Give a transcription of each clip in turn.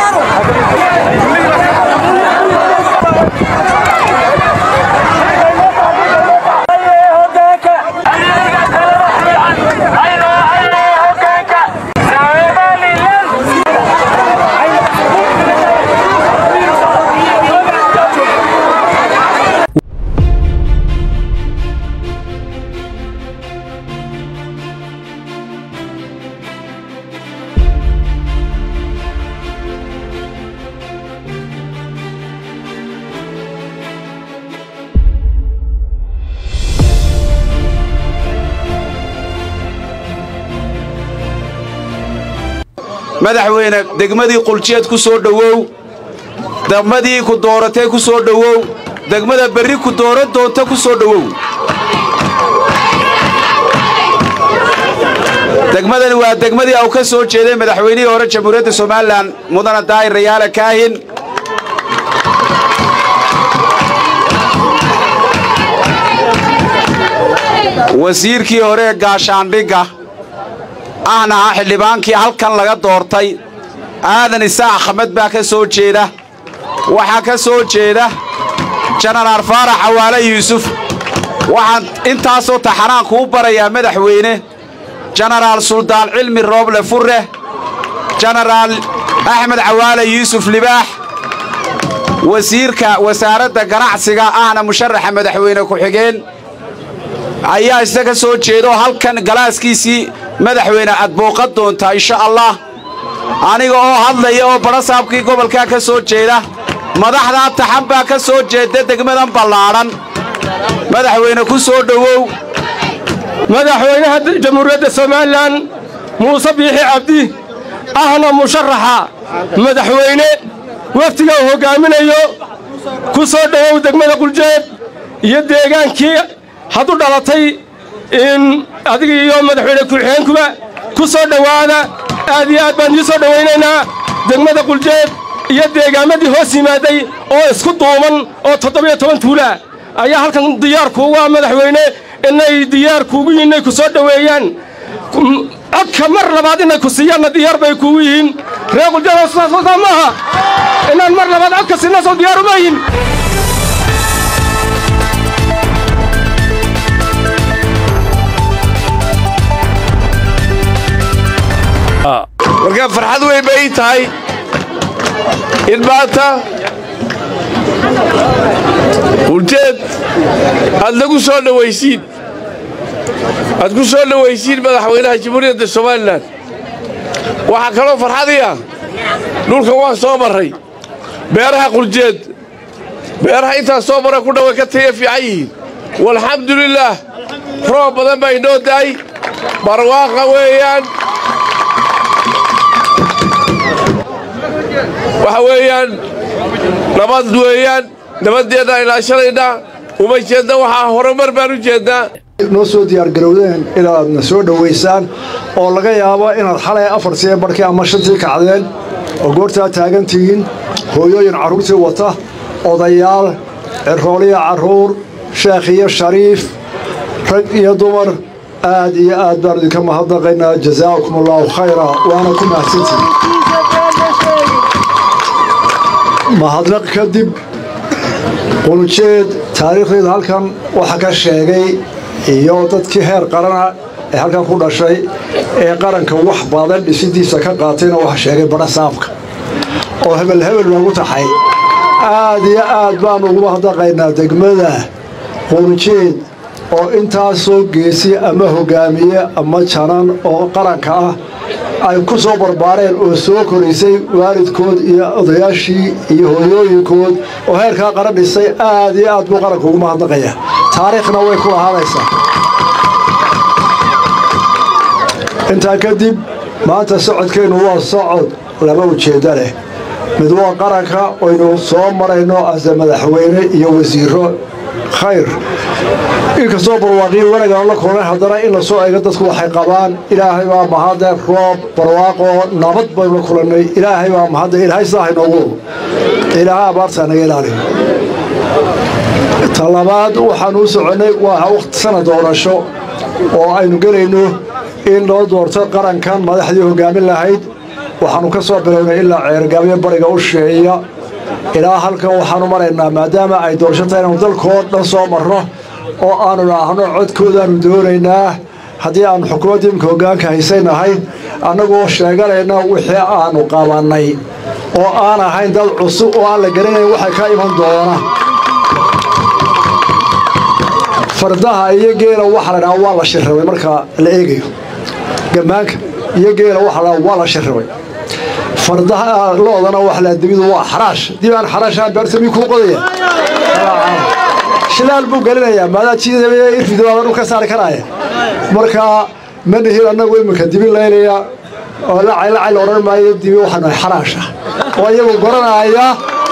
madaxweyne degmadii quljeed ku soo dhowow degmadii ku dooratee ku soo dhowow degmada berri ku dooran doonta ku soo dhowow degmadani waa degmadii au ka soo jeeday madaxweynihii hore jamhuuriyadda somalilan mudana daahir rayaale kaahin wasiirkii hore ee gaashaandhigga ahna ah xildhibaankii halkan laga doortay aadan isaac axmed baa ka soo jeeda waxaa ka soo jeeda jenaraal faarax cawaale yuusuf waxaan intaasoo taxanaan kuu barayaa madaxweyne jenaraal suldaan cilmi rooble furre jenaraal axmed cawaale yuusuf libaax wasiirka wasaaradda ganacsiga ahna musharaxa madaxweyne ku-xigeen ayaa isna ka soo jeedaoo halkan galaaskiisii madaxweyne aad booqan doontaa insha allah aniga oo hadlaya oo badhasaabkii gobolkaa ka soo jeeda madaxdaa taxan baa ka soo jeeda degmadan ballaadhan madaxweyne ku soo dhowow madaxweynaha jamhuuriyadda somalilan muuse biixi cabdi ahna musharaxa madaxweyne waftiga uu hoggaaminayo ku soo dhowow degmada quljeed iyo deegaankii haddu dhalatay in adiga iyo madaxweyne ku-xigeenkuba ku soo dhowaada aad iyo aad baan ii soo dhowaynaynaa degmada quljeed iyo deegaamadii hoos yimaaday oo isku duuban oo toddobiyo toban tuulaa ayaa halkan diyaar kuugu ah madaxweyne inay diyaar kuugu yihiin inay ku soo dhoweeyaan codka mar labaad inay ku siiyaanna diyaar bay kuugu yihiin reer quljeed sidaasoodaa maaha inaan mar labaad codka siinasoo diyaar uma yihin marka farxad weyn bay ii tahay in maanta quljeed aad nagu soo dhawaysiin aad ku soo dhawaysiin madaxweynaha jamhuuriyadda somalilan waxaa kaloo farxadii ah dhulkan waan soo marray beeraha quljeed beeraha intaas soo marra ku dhaway ka taya fiican yihiin walxamdulilaah roob badan baa inoo da'ay barwaaqa weeyaan waxa weeyaan nabad weeyaan nabaddeedna ilaashanaynaa uma jeedna waxaa horumar baan u jeednaa noo soo diyaargarowdeen inaadna soo dhowaysaan oo laga yaabo inaad xalay afar siee barhkii ama shantii kacdeen oo goortaa taagan tihiin hooyooyin carruurtii wata odayaal cirooliya carruur sheekh iyo shariif rag iyo dumar aad iyo aad baan idinka mahadnaqaynaa jasaakum allaahu khayra waana ku mahadsantihin mahadnaq kadib quljeed taariikhdeeda halkan waxaa ka sheegay iyo dadkii heer qarana ee halkan ku dhashay ee qaranka wax badan dhisidiisa ka qaatayna waxa sheegay badha saafka oo hebel hebel noogu taxay aad iyo aad baanu ugu mahadnaqaynaa degmada quljeed oo intaasoo geesi ama hogaamiye ama janan oo qaranka ah ay ku soo barbaareen oo soo koraysay waalidkood iyo odayaashii iyo hooyooyinkood oo heerkaa qaran dhisay aad iyo aad buu qaranka ugu mahadnaqaya taariikhna way ku ahaanaysaa intaa kadib maanta socodkeennu waa socod laba ujeedda leh mid waa qaranka aynu soo marayno ase madaxweyne iyo wasiiro khayr inkastoo barwaaqiyo wanagaan la kulnay haddana in la soo eego dadku waxay qabaan ilaahay baa mahadde roob barwaaqoo nabad baynu la kulannay ilaahay baa mahadde ilaahay sidaa haynoogu ilaahay abaartaa naga ilaaliyo ta labaad waxaanu u soconnay waa waqti sanad doorasho oo aynu gelayno in loo doorto qarankan madaxdii hoggaamin lahayd waxaanu ka soo bilownay ilaa ceergaabyo bariga u sheeya ilaa halkan waxaanu maraynaa maadaama ay doorasho tahay inaanu dalkoo dhan soo marno oo aanu dhaahno codkoodaanu doonaynaa haddii aanu xukuumadda imika hoggaanka haysaynahay annagoo sheeganayna wixii aanu qabannay oo aan ahayn dad cusub oo aan la garanayn waxay ka iman doona fardaha iyo geela waxa la dhaha waa la shirrabay marka la eegayo gammaanka iyo geela waxa la dhaha waa la shirrabay fardaha loodana waxa la dibidu waa xaraash dib aan xaraashaan beerta mii kuu qodaya shilaal buu gelinayaa maadaa jiidaya irfido aadan u ka saari karaya marka ma nihin annagu iminka dibi laylaya oo lacay lacay la odhan maayo dibi waxaan nahay xaraash ah oo iyagu goranaya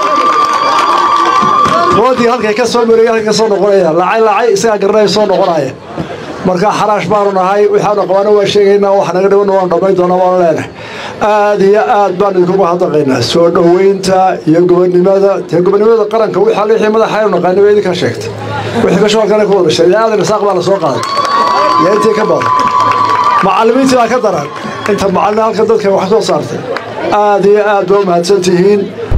roodii halkay ka soo maraya halkay ka soo noqonaya lacay lacay isagaa garanaya soo noqonaya marka xaraash baanu nahay waxaanu qabaana waa sheegaynaa wax naga dhiban waanu dhammayn doonaa waanu leenahay aad iyo aad baan idinkugu hadaqaynaa soo dhoweynta iyo gobonnimada dee gobonnimada qaranka wixii wixii madaxaynu naqaani waa idinka sheegtay wixii kasoo kale ku wada sheegay aadan isaaq baa la soo qaaday yaa intii ka badan macallimiintii baa ka daran inta macallin halka dadka wax soo saartay aad iyo aad baa u mahadsan tihiin